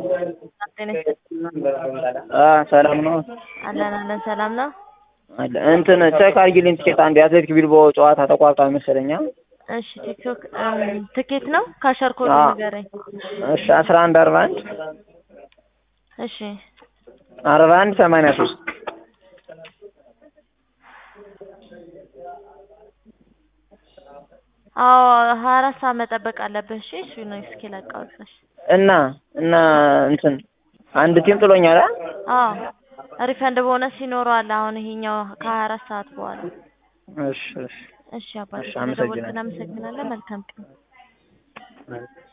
ጤና ይስጥልኝ። ሰላም ነው አለን አለን ሰላም ነው። አለ እንትን ቼክ አድርጊልኝ ትኬት አንድ የአትሌቲክ ቢልባኦ ጨዋታ ተቋርጧል መሰለኝ። እሺ ቲክቶክ እም፣ ትኬት ነው ካሸር ኮድ አዎ። ንገረኝ። እሺ አስራ አንድ አርባ አንድ እሺ አርባ አንድ ሰማንያ ሶስት አዎ ሀያ አራት ሰዓት መጠበቅ አለብህ። እሺ እሱ ነው እስኪ ላቃውጥሽ። እና እና እንትን አንድ ቲም ጥሎኛል። አ? አዎ ሪፈንድ ቦነስ ይኖረዋል። አሁን ይሄኛው ከሀያ አራት ሰዓት በኋላ እሺ እሺ እሺ አባቴ እሺ፣ ስለደወልክ አመሰግናለሁ። እናመሰግናለን። መልካም ቀን።